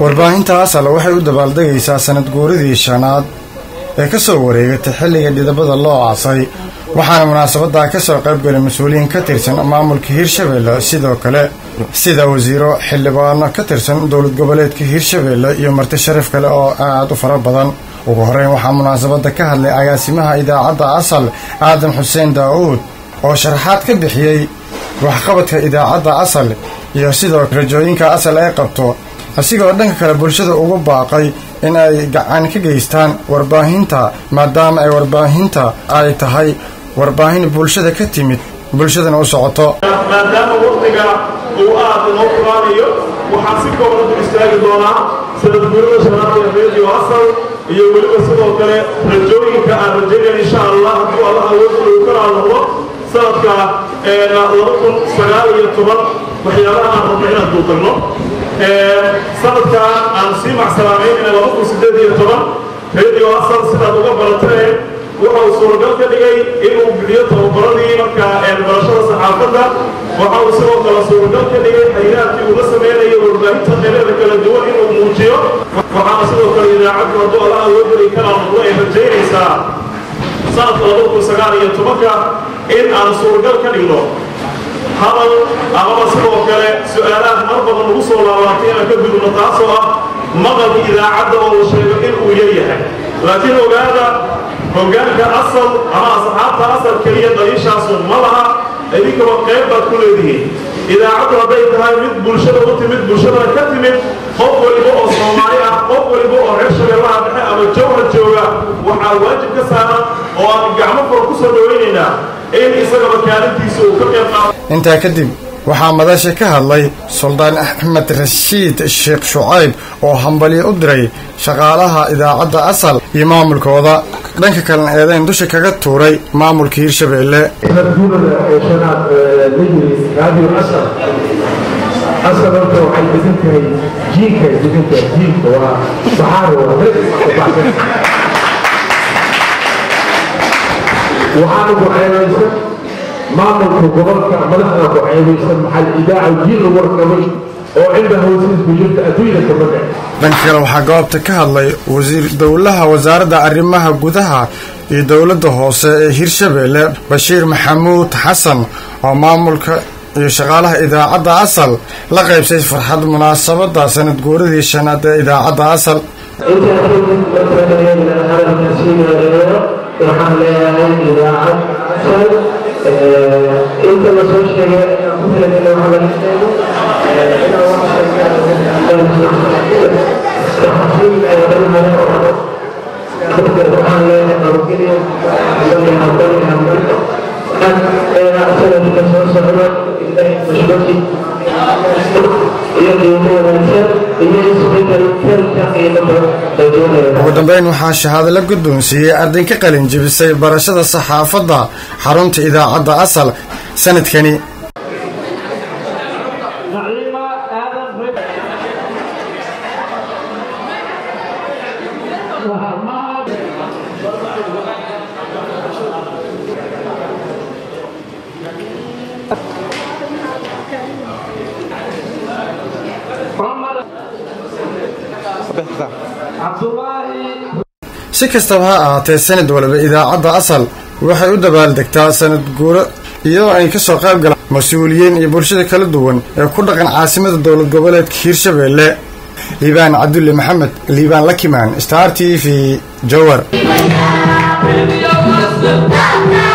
warbaahinta asal waxay u dabaaldegaysaa sanad guuridii shanaad ee ka soo wareegatay xilliga dhidabada loo aasay waxaana munaasabaddaa ka soo qaybgalay mas-uuliyiin ka tirsan maamulka hirshabeelle sidoo kale sida wasiiro xildhibaano ka tirsan dowlad goboleedka hirshabeelle iyo marti sharaf kale oo aad u fara badan ugu horreyn waxaa munaasabadda ka hadlay agaasimaha idaacadda asal aadan xuseen daa'uud oo sharaxaad ka bixiyey waxqabadka idaacadda asal iyo sidoo rajooyinka asal ay qabto asigoo dhanka kale bulshada ugu baaqay in ay gacan ka geystaan warbaahinta maadaama ay warbaahinta ay tahay warbaahin bulshada ka timid bulshadana u socoto maadaama waqtiga uu aad inoo furaanayo waxaan si kooban ku istaagi doonaa sanad guurida shanaad ee radio asal iyo weliba sidoo kale rajooyinka aan rajaynaya insha allah hadduu allah awoodda uu ka noqdo sanadka laba kun sagaal iyo toban waxyaabaha aan rabno inaan duuqagno sanadka aan sii macsalaamaynayna laba kun siddeed iyo toban radio asal sidaad uga barateen waxa uu suuragal ka dhigay inuu bixiyo tababaradii markaa barashada saxaafadda waxa uu sidoo kale suuragal ka dhigay xayiraadkii uu la samaynayo warbaahinta qeybada kala duwan inuu muujiyo waxaana sidoo kale idaacaddu hadduu alla awoodari kala noqdo ay rajaynaysaa sanadka laba kun sagaal iyo tobanka in aan suuragal ka dhigno hadal amaba sidoo kale su-aalaad mar badan ugu soo laabaatay inaan ka gudubno taasoo ah maqalka idaacadda oo uu sheego inuu yaryahay laakiin ogaada hoggaanka asal ama asxaabta asal keliya daliishaasu ma laha idinkaba qayb baad ku leedihiin idaacaddu hadday tahay mid bulshada u timid bulshadana ka timid qof waliba oo soomaali ah qof waliba oo reer shabeellaha dhexe ama jawhar jooga waxaa waajib ka saaran oo aan gacmo fura ku soo dhowaynaynaa in isagaba kaalintiisa uu ka qayb qaato intaa kadib waxaa madasha ka hadlay suldaan axmed rashiid sheekh shucayb oo hambalyo u diray shaqaalaha idaacadda asal iyo maamulkooda dhanka kalena eedayn dusha kaga tuuray maamulka hirshabeelle sanadguurada ee shanaad lajris radio asal asal horta waxay degan tahay jiinka degan tahay jiinka waa baxaar waa baxsan waxaana ku ceebaysan maamulka gobolka madaxda ku ceebaysan maxal idaaca jiil lagu warqabay oo cinda hawsiis ku jirta adduunyada ka magac dhanka kale waxaa goobta ka hadlay wasiir dowlaha wasaaradda arrimaha gudaha iyo dowladda hoose ee hirshabeelle bashiir maxamuud xasan oo maamulka iyo shaqaalaha idaacadda asal la qaybsay farxad munaasabadda sanad guuradii shanaad ee idaacadda asal waxaan leeyahay idaacad asal inta la soo sheegay inaan ku talagalay waxa laga sheego inaan wax waxaan leeyahay nabadgelyo hambalyo hambalyo hambalyo asaga soo socdo ilaahay mashbaki iyo qiimo wanaagsan iyo isbedel kelka qiimada rajoonaya ugu dambeyn waxaa shahaado la guddoonsiiyey arday ka qalin jebisay barashada saxaafadda xarunta idaacadda asal sanadkani si kastaba ha ahaatee sanad waliba idaacadda asal waxay u dabaaldegtaa sanad guuro iyadoo ay ka soo qayb galaan mas-uuliyiin iyo bulshada kala duwan ee ku dhaqan caasimada dowlad goboleedka hiirshabeelle liibaan cabdulle maxamed liibaan lakimaan star t v jowar